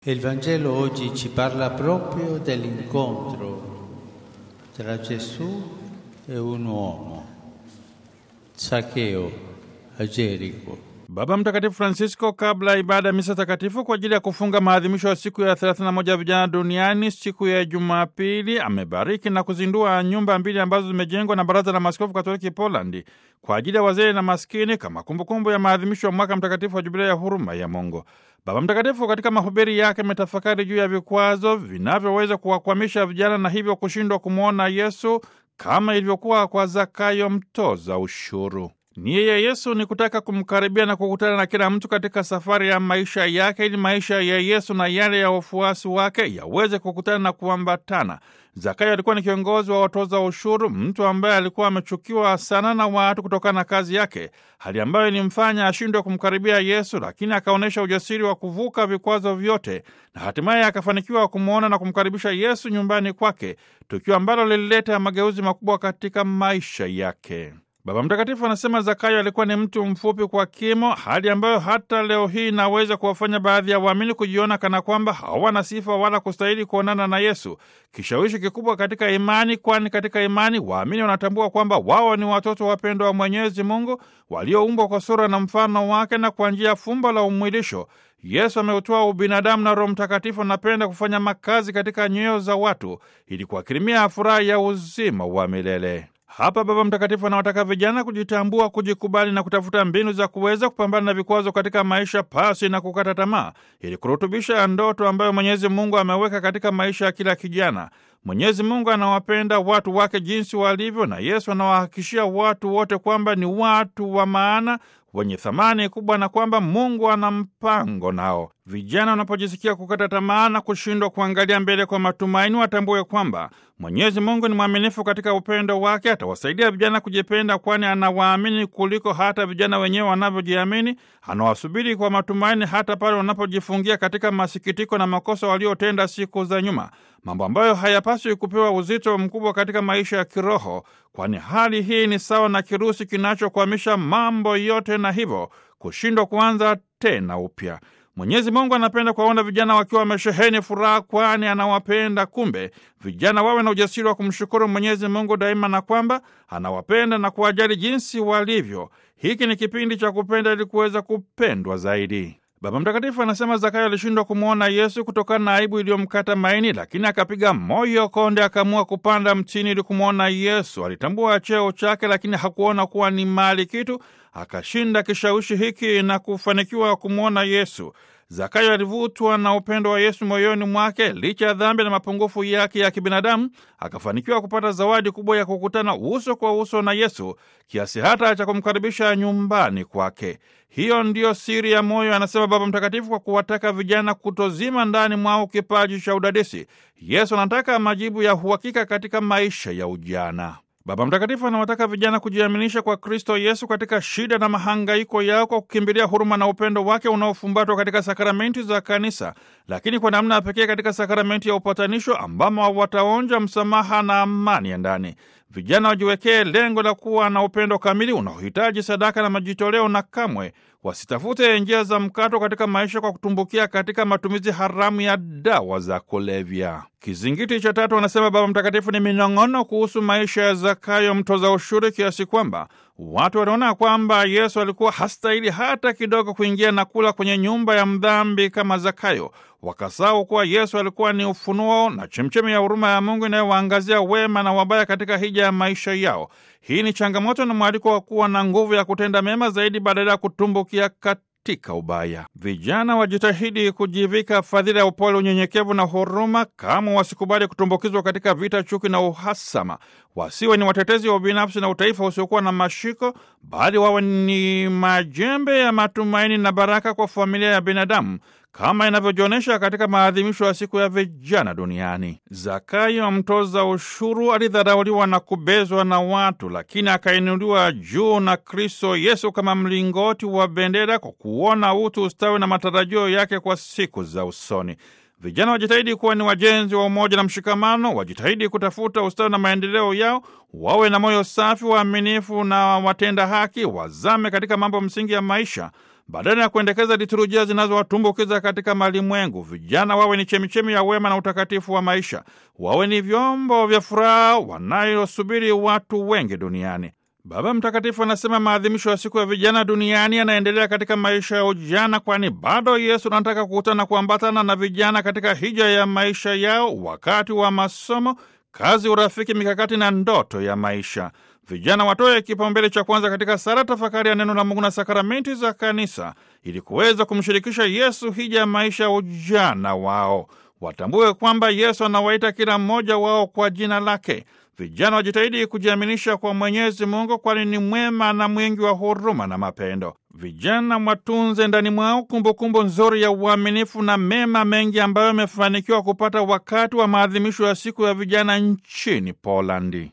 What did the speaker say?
E il Vangelo oggi ci parla proprio dell'incontro tra Gesù e un uomo, Zaccheo, a Gerico. Baba Mtakatifu Francisco, kabla ya ibada ya misa takatifu kwa ajili ya kufunga maadhimisho ya siku ya 31 ya vijana duniani siku ya Jumapili, amebariki na kuzindua nyumba mbili ambazo zimejengwa na Baraza la Maaskofu Katoliki Polandi kwa ajili ya wazee na maskini kama kumbukumbu ya maadhimisho ya mwaka mtakatifu wa Jubilei ya huruma ya Mungu. Baba Mtakatifu katika mahubiri yake ametafakari juu ya vikwazo vinavyoweza kuwakwamisha vijana na hivyo kushindwa kumwona Yesu kama ilivyokuwa kwa Zakayo mtoza ushuru. Nia ya Yesu ni kutaka kumkaribia na kukutana na kila mtu katika safari ya maisha yake ili maisha ya Yesu na yale ya wafuasi wake yaweze kukutana na kuambatana. Zakayo alikuwa ni kiongozi wa watoza ushuru, mtu ambaye alikuwa amechukiwa sana na watu kutokana na kazi yake, hali ambayo ilimfanya ashindwe kumkaribia Yesu, lakini akaonyesha ujasiri wa kuvuka vikwazo vyote na hatimaye akafanikiwa kumwona na kumkaribisha Yesu nyumbani kwake, tukio ambalo lilileta mageuzi makubwa katika maisha yake. Baba Mtakatifu anasema Zakayo alikuwa ni mtu mfupi kwa kimo, hali ambayo hata leo hii inaweza kuwafanya baadhi ya waamini kujiona kana kwamba hawana sifa wala kustahili kuonana na Yesu. Kishawishi kikubwa katika imani, kwani katika imani waamini wanatambua kwamba wao ni watoto wapendwa wa Mwenyezi Mungu walioumbwa kwa sura na mfano wake, na kwa njia ya fumbo la umwilisho Yesu ameutoa ubinadamu na Roho Mtakatifu anapenda kufanya makazi katika nyoyo za watu ili kuakirimia furaha ya uzima wa milele. Hapa Baba Mtakatifu anawataka vijana kujitambua, kujikubali na kutafuta mbinu za kuweza kupambana na vikwazo katika maisha pasi na kukata tamaa, ili kurutubisha ndoto ambayo Mwenyezi Mungu ameweka katika maisha ya kila kijana. Mwenyezi Mungu anawapenda watu wake jinsi walivyo, na Yesu anawahakikishia watu wote kwamba ni watu wa maana wenye thamani kubwa na kwamba Mungu ana mpango nao. Vijana wanapojisikia kukata tamaa na kushindwa kuangalia mbele kwa matumaini, watambue kwamba Mwenyezi Mungu ni mwaminifu katika upendo wake. Atawasaidia vijana kujipenda, kwani anawaamini kuliko hata vijana wenyewe wanavyojiamini. Anawasubiri kwa matumaini hata pale wanapojifungia katika masikitiko na makosa waliotenda siku za nyuma, mambo ambayo hayapaswi kupewa uzito mkubwa katika maisha ya kiroho, kwani hali hii ni sawa na kirusi kinachokwamisha mambo yote na hivyo kushindwa kuanza tena upya. Mwenyezi Mungu anapenda kuwaona vijana wakiwa wamesheheni furaha, kwani anawapenda. Kumbe vijana wawe na ujasiri wa kumshukuru Mwenyezi Mungu daima na kwamba anawapenda na kuwajali jinsi walivyo. Hiki ni kipindi cha kupenda ili kuweza kupendwa zaidi. Baba Mtakatifu anasema Zakayo alishindwa kumwona Yesu kutokana na aibu iliyomkata maini, lakini akapiga moyo konde, akaamua kupanda mtini ili kumwona Yesu. Alitambua cheo chake, lakini hakuona kuwa ni mali kitu. Akashinda kishawishi hiki na kufanikiwa kumwona Yesu. Zakayo alivutwa na upendo wa Yesu moyoni mwake. Licha ya dhambi na mapungufu yake ya kibinadamu, akafanikiwa kupata zawadi kubwa ya kukutana uso kwa uso na Yesu, kiasi hata cha kumkaribisha nyumbani kwake. Hiyo ndiyo siri ya moyo, anasema Baba Mtakatifu, kwa kuwataka vijana kutozima ndani mwao kipaji cha udadisi. Yesu anataka majibu ya uhakika katika maisha ya ujana. Baba Mtakatifu anawataka vijana kujiaminisha kwa Kristo Yesu katika shida na mahangaiko yao kwa kukimbilia huruma na upendo wake unaofumbatwa katika sakramenti za Kanisa, lakini kwa namna ya pekee katika sakramenti ya upatanisho ambamo wataonja msamaha na amani ya ndani. Vijana wajiwekee lengo la kuwa na upendo kamili unaohitaji sadaka na majitoleo, na kamwe wasitafute njia za mkato katika maisha kwa kutumbukia katika matumizi haramu ya dawa za kulevya. Kizingiti cha tatu, anasema Baba Mtakatifu, ni minong'ono kuhusu maisha ya Zakayo mtoza ushuru, kiasi kwamba watu waliona kwamba Yesu alikuwa hastahili hata kidogo kuingia na kula kwenye nyumba ya mdhambi kama Zakayo. Wakasahau kuwa Yesu alikuwa ni ufunuo na chemchemi ya huruma ya Mungu inayowaangazia wema na wabaya katika hija ya maisha yao. Hii ni changamoto na mwaliko wa kuwa na nguvu ya kutenda mema zaidi badala ya kutumbukia katika ubaya. Vijana wajitahidi kujivika fadhila ya upole, unyenyekevu na huruma, kama wasikubali kutumbukizwa katika vita, chuki na uhasama. Wasiwe ni watetezi wa ubinafsi na utaifa usiokuwa na mashiko, bali wawe ni majembe ya matumaini na baraka kwa familia ya binadamu kama inavyojionyesha katika maadhimisho ya siku ya vijana duniani. Zakayo mtoza ushuru alidharauliwa na kubezwa na watu, lakini akainuliwa juu na Kristo Yesu kama mlingoti wa bendera, kwa kuona utu, ustawi na matarajio yake kwa siku za usoni. Vijana wajitahidi kuwa ni wajenzi wa umoja na mshikamano, wajitahidi kutafuta ustawi na maendeleo yao, wawe na moyo safi, waaminifu na watenda haki, wazame katika mambo msingi ya maisha badala ya kuendekeza liturujia zinazowatumbukiza katika malimwengu. Vijana wawe ni chemichemi ya wema na utakatifu wa maisha, wawe ni vyombo vya furaha wanayosubiri watu wengi duniani. Baba Mtakatifu anasema maadhimisho ya siku ya vijana duniani yanaendelea katika maisha ya ujana, kwani bado Yesu anataka kukutana na kuambatana na vijana katika hija ya maisha yao, wakati wa masomo, kazi, urafiki, mikakati na ndoto ya maisha. Vijana watoe kipaumbele cha kwanza katika sala, tafakari ya neno la Mungu na sakramenti za Kanisa, ili kuweza kumshirikisha Yesu hija ya maisha ya ujana wao. Watambue kwamba Yesu anawaita kila mmoja wao kwa jina lake. Vijana wajitahidi kujiaminisha kwa Mwenyezi Mungu, kwani ni mwema na mwingi wa huruma na mapendo. Vijana mwatunze ndani mwao kumbukumbu nzuri ya uaminifu na mema mengi ambayo yamefanikiwa kupata wakati wa maadhimisho ya siku ya vijana nchini Polandi.